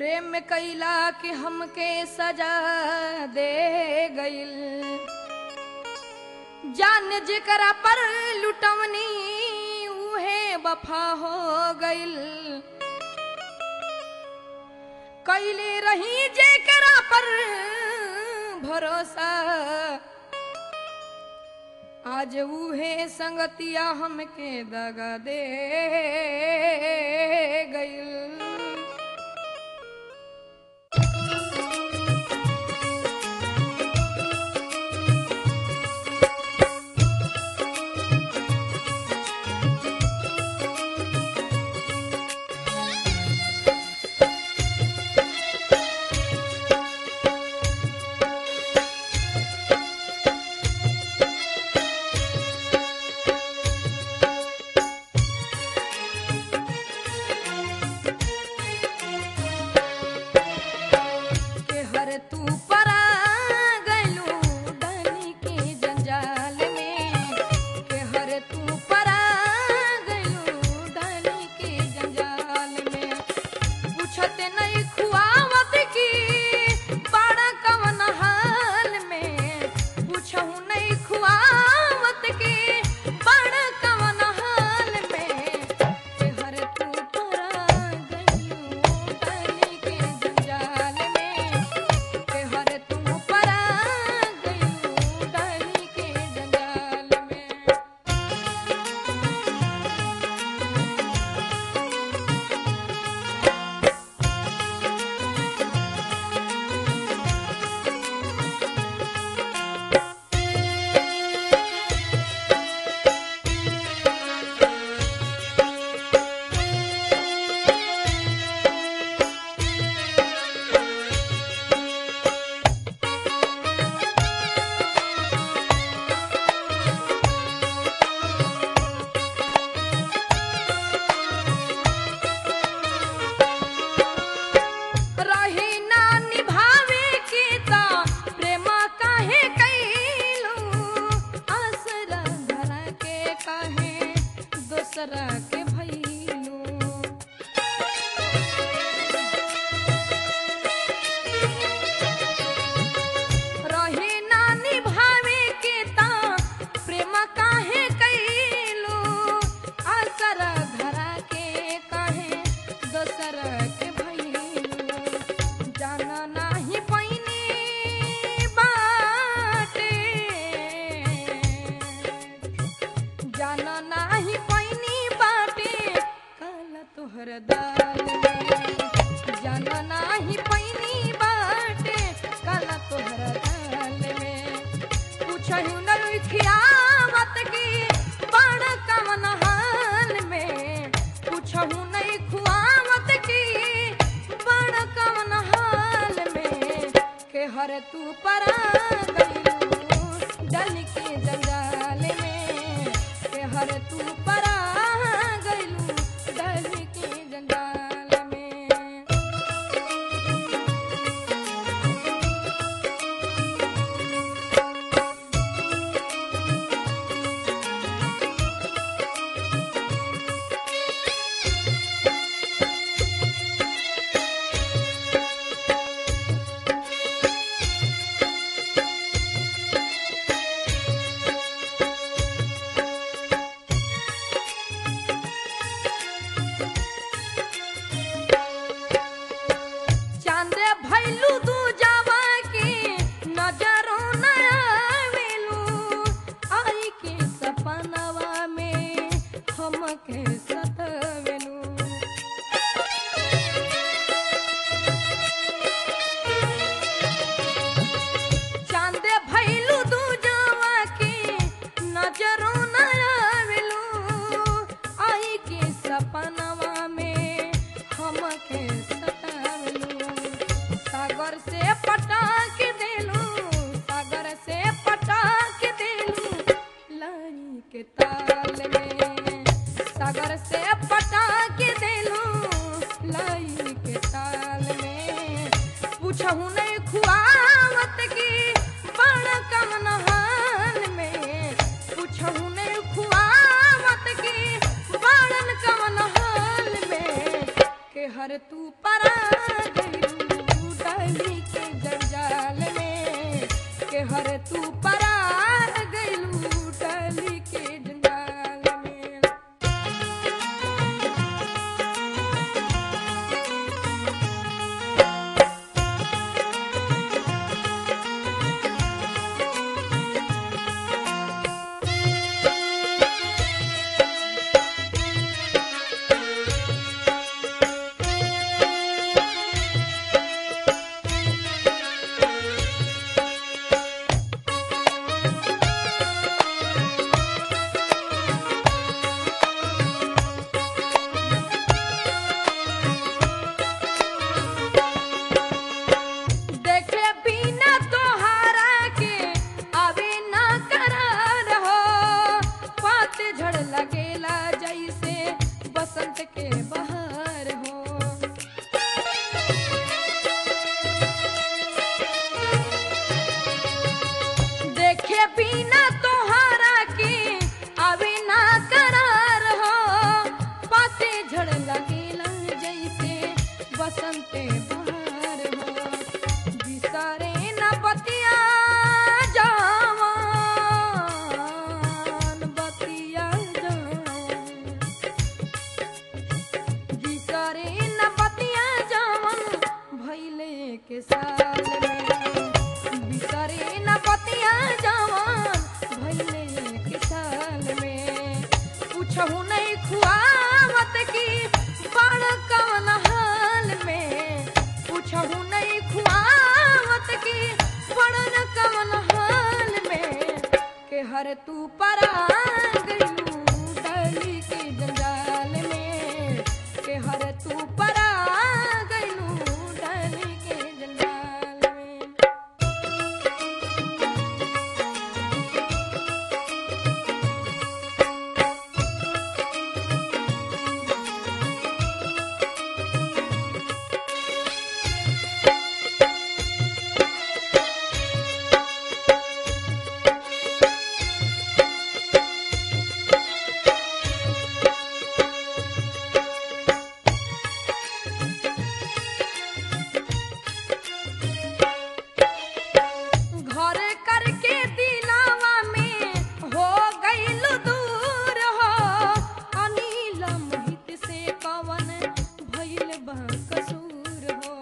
प्रेम कैला के हमके सजा दे गइल जान जेकरा पर लुटवनी उहे वफा हो गइल कैले रही जेकरा पर भरोसा आज उहे संगतिया हमके दगा दे गइल के हर तू परा गइलू डनी के जंजाल में के हर तू परा गइलू डनी के जंजाल में पूछत नहीं खुआवत की बड़ा कवन हाल में पूछहु नहीं खुआवत की बड़ा कवन हाल में के हर तू परा गइलू डनी के जंजाल में के हर तू परा गइलू डनी के जंजाल में रही ना निभावे की ता प्रेम काहे कैलू आसरा धरा के काहे दूसरा के भैलू रही ना निभावे के ता प्रेम काहे कैलू आसरा धरा के काहे दोसरा के भैलू जाना नाही पैनी बाटे जाना नाही पैनी बाटे काला तोहर दाल में जाना नाही पैनी बाटे काला तोहर दाल में पूछहु न खियावत की बड़ कवन हाल में पूछहु नहीं खुआवत की बड़ कवन हाल में के हर तू परा गइलू डल के जंजाल में के हर तू परा गइलू डल के जंजाल में चांदे भैलू दू जावा के नजरों न आवेलू आई के सपनवा में हमके सतवेलू चांदे भैलू दू जावा के नजरों न आवेलू आई के सपनवा में हमके सतावेलू सागर से पटा के देलू सागर से पटा के देलू लाई के ताल में सागर से पटा के देलू लाई के ताल में पूछहु नहीं खुआवत की बड़ कवन हाल में पूछहु नहीं खुआवत की बड़न कवन हाल में हर तू परा गइलू डाली के जंजाल में के हर तू परा गइलू डाली के जंजाल में देखे बिना तोहारा के अभी ना करार हो पात झड़ लगेला जैसे बसंत के बहार हो देखे बिना तोहारा के अभी ना करार हो पाते झड़ लगेला जैसे बसंत बहार हो बिसरे न बतिया जवान बतिया जवान बिसरे न बतिया जवान भैले के साल में बिसरे न बतिया जवान भैले के साल में पूछहु नहीं खुआवत की बड़ कवन हाल में पूछहु नहीं खुआवत की बड़न कवन हाल में के हर तू परा गइलू डाली के जंजाल में के हर तू परा गइलू डाली के जंजाल में घर करके दिलावा में हो गइल दूर हो अनिल मोहित से कवन भइल बा कसूर हो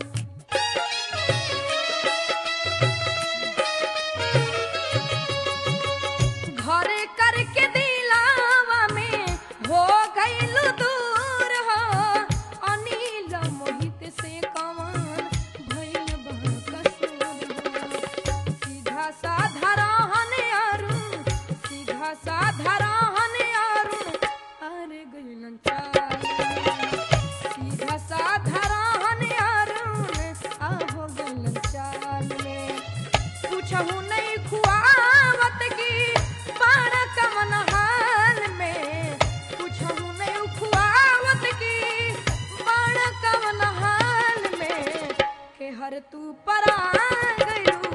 घर करके दिलावा में हो गइल दूर हो अनिल मोहित से कवन भइल बा कसूर हो सीधा साधा रहन अरुण सीधा साधा रहन अरुण अरे गइलन चाल सीधा साधा रहन अरुण आहो गइलन चाल में पूछहु नहीं खुआवत की पाण कमन हाल में पूछहु नहीं खुआवत की पाण कमन हाल में के हर तू परा गइलू